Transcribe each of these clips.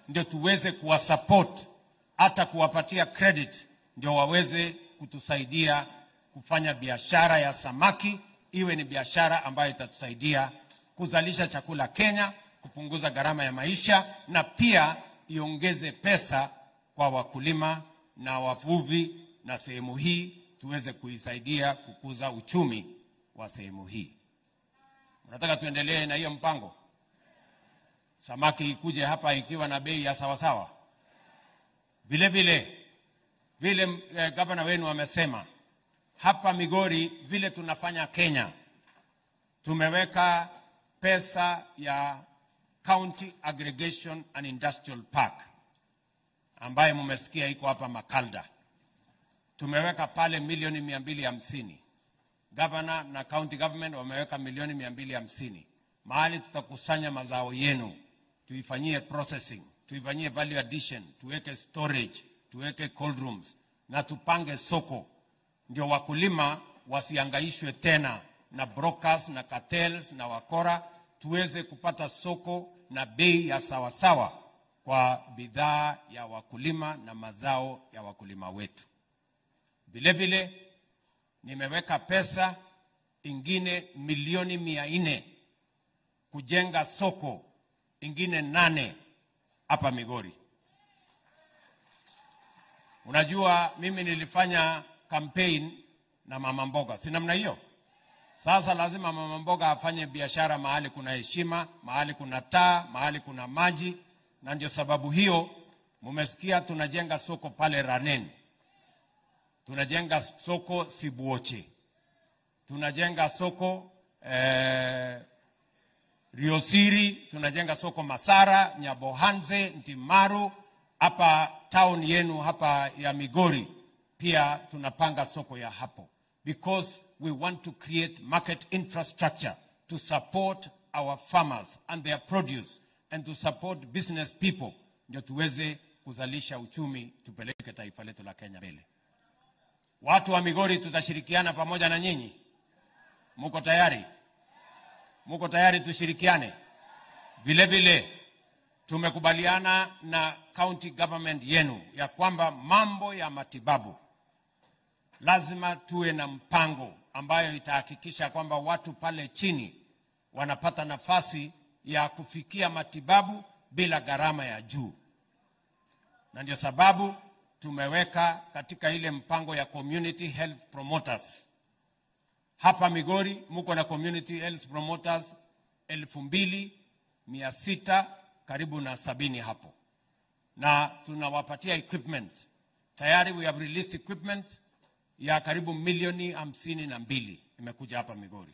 ndio tuweze kuwasupport hata kuwapatia credit ndio waweze kutusaidia kufanya biashara ya samaki iwe ni biashara ambayo itatusaidia kuzalisha chakula Kenya, kupunguza gharama ya maisha na pia iongeze pesa kwa wakulima na wavuvi, na sehemu hii tuweze kuisaidia kukuza uchumi wa sehemu hii. Unataka tuendelee na hiyo mpango, samaki ikuje hapa ikiwa na bei ya sawasawa. Vile vile vile eh, gavana wenu amesema hapa Migori, vile tunafanya Kenya, tumeweka pesa ya County Aggregation and Industrial Park ambaye mumesikia iko hapa Makalda. Tumeweka pale milioni mia mbili hamsini. Gavana na county government wameweka milioni mia mbili hamsini mahali tutakusanya mazao yenu, tuifanyie processing, tuifanyie value addition, tuweke storage, tuweke cold rooms na tupange soko, ndio wakulima wasiangaishwe tena na brokers na cartels na wakora, tuweze kupata soko na bei ya sawasawa kwa bidhaa ya wakulima na mazao ya wakulima wetu. Vile vile nimeweka pesa ingine milioni mia nne kujenga soko ingine nane hapa Migori. Unajua, mimi nilifanya campaign na mama mboga, si namna hiyo? Sasa lazima mama mboga afanye biashara mahali kuna heshima, mahali kuna taa, mahali kuna maji, na ndio sababu hiyo mumesikia tunajenga soko pale Ranen, tunajenga soko Sibuoche, tunajenga soko eh, Riosiri, tunajenga soko Masara, Nyabohanze, Ntimaru, hapa town yenu hapa ya Migori pia tunapanga soko ya hapo because we want to create market infrastructure to support our farmers and their produce and to support business people ndio tuweze kuzalisha uchumi tupeleke taifa letu la Kenya mbele. Watu wa Migori tutashirikiana pamoja na nyinyi. Muko tayari? Muko tayari tushirikiane? Vile vile tumekubaliana na county government yenu ya kwamba mambo ya matibabu lazima tuwe na mpango ambayo itahakikisha kwamba watu pale chini wanapata nafasi ya kufikia matibabu bila gharama ya juu, na ndio sababu tumeweka katika ile mpango ya community health promoters hapa Migori, muko na community health promoters elfu mbili mia sita karibu na sabini hapo, na tunawapatia equipment tayari. We have released equipment ya karibu milioni hamsini na mbili imekuja hapa Migori,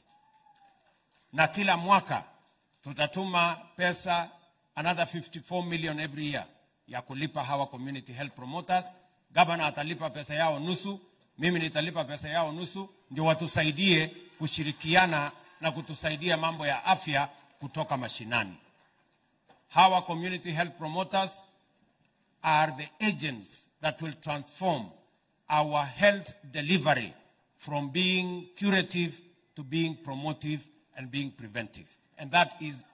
na kila mwaka tutatuma pesa another 54 million every year ya kulipa hawa community health promoters. Gavana atalipa pesa yao nusu, mimi nitalipa pesa yao nusu, ndio watusaidie kushirikiana na kutusaidia mambo ya afya kutoka mashinani. Hawa community health promoters are the agents that will transform our health delivery from being curative to being promotive and being preventive. And that is